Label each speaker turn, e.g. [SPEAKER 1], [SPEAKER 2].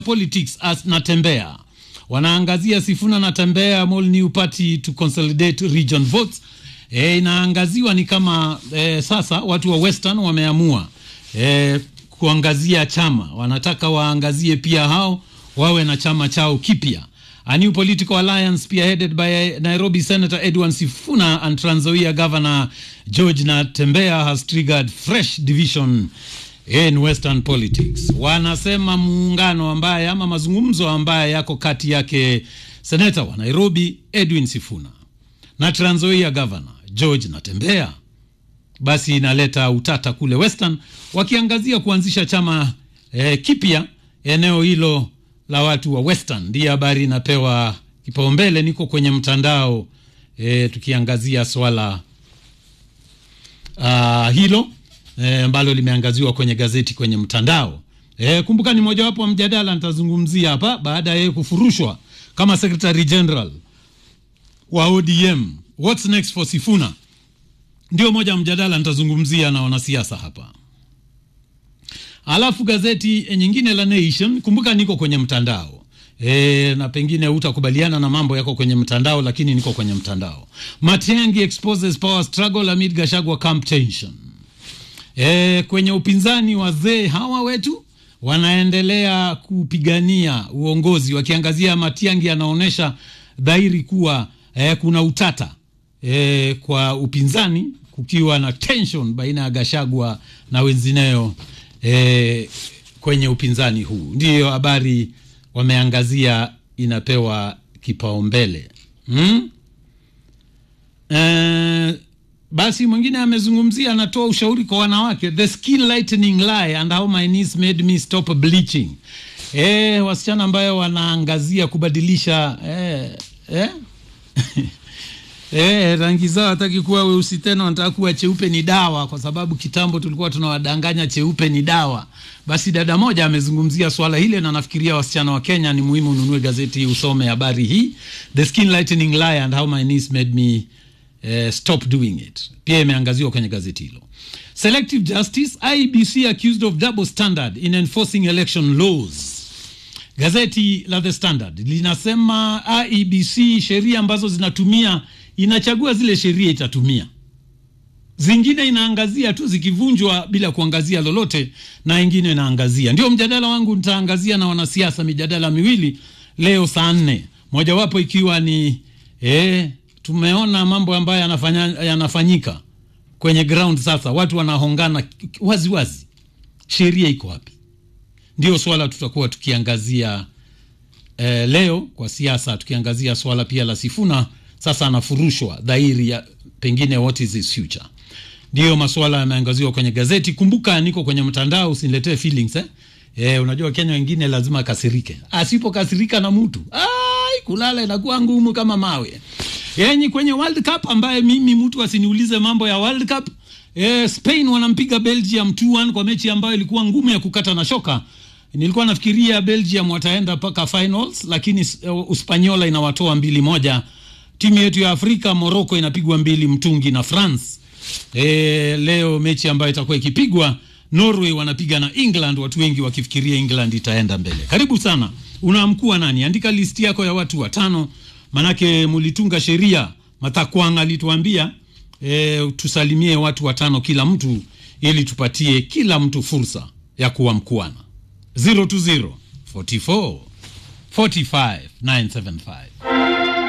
[SPEAKER 1] politics as Natembea wanaangazia Sifuna Natembea Mall New Party to consolidate region votes. E, inaangaziwa ni kama e, sasa watu wa Western wameamua e, kuangazia chama, wanataka waangazie pia hao wawe na chama chao kipya. A new political alliance spearheaded by Nairobi Senator Edwin Sifuna and Trans Nzoia Governor George Natembea has triggered fresh division in western politics. Wanasema muungano ambaye ama mazungumzo ambaye yako kati yake seneta wa Nairobi Edwin Sifuna na Trans Nzoia Governor George Natembea, basi inaleta utata kule western, wakiangazia kuanzisha chama eh, kipya eneo hilo la watu wa western. Ndiye habari inapewa kipaumbele. Niko kwenye mtandao eh, tukiangazia swala uh, hilo ambalo e, limeangaziwa kwenye gazeti kwenye mtandao e, kumbuka ni mojawapo wa mjadala nitazungumzia hapa baada ya yeye kufurushwa kama secretary general wa ODM. What's next for Sifuna ndio moja mjadala nitazungumzia na wanasiasa hapa. Alafu gazeti nyingine la Nation, kumbuka niko kwenye mtandao e, na pengine utakubaliana na mambo yako kwenye mtandao, lakini niko kwenye mtandao. Matiang'i exposes power struggle amid Gachagua camp tension. E, kwenye upinzani wazee hawa wetu wanaendelea kupigania uongozi wakiangazia Matiang'i anaonyesha dhahiri kuwa e, kuna utata e, kwa upinzani kukiwa na tension baina ya Gachagua na wengineo e, kwenye upinzani huu. Ndiyo habari wameangazia inapewa kipaumbele hmm? e, basi mwingine amezungumzia, anatoa ushauri kwa wanawake, the skin lightening lie and how my niece made me stop bleaching. E, wasichana ambayo wanaangazia kubadilisha e, e? E, rangi zao hataki kuwa weusi tena, wanataka kuwa cheupe ni dawa, kwa sababu kitambo tulikuwa tunawadanganya cheupe ni dawa. Basi dada moja amezungumzia swala hile, na nafikiria wasichana wa Kenya ni muhimu ununue gazeti hii usome habari hii, the skin lightening lie and how my niece made me Uh, stop doing it. Pia imeangaziwa kwenye gazeti hilo. Selective Justice, IEBC accused of double standard in enforcing election laws. Gazeti la The Standard linasema IEBC sheria ambazo zinatumia inachagua zile sheria itatumia, zingine inaangazia tu zikivunjwa bila kuangazia lolote, na ingine inaangazia. Ndio mjadala wangu, nitaangazia na wanasiasa mijadala miwili leo saa nne, mojawapo ikiwa ni eh, tumeona mambo ambayo yanafanya, yanafanyika kwenye ground. Sasa watu wanahongana wazi wazi, sheria iko wapi? Ndio swala tutakuwa tukiangazia eh, leo kwa siasa, tukiangazia swala pia la Sifuna. Sasa anafurushwa dhahiri ya pengine what is his future. Ndiyo maswala yameangaziwa kwenye gazeti. Kumbuka niko kwenye mtandao, usiniletee feelings eh? Eh, unajua Kenya wengine lazima akasirike, asipokasirika na mtu ai, kulala inakuwa ngumu kama mawe yenye kwenye World Cup ambaye mimi mtu asiniulize mambo ya World Cup. E, Spain wanampiga Belgium 2-1 kwa mechi ambayo ilikuwa ngumu ya kukata na shoka. Nilikuwa nafikiria Belgium wataenda mpaka finals, lakini uh, Uspanyola inawatoa mbili moja. Timu yetu ya Afrika Morocco inapigwa mbili mtungi na France. E, leo mechi ambayo itakuwa ikipigwa Norway wanapiga na England, watu wengi wakifikiria England itaenda mbele. Karibu sana. Unaamkua nani? Andika listi yako ya watu watano manake mulitunga sheria. Matakwang alituambia e, tusalimie watu watano kila mtu, ili tupatie kila mtu fursa ya kuwa mkuana. 020 44 45 975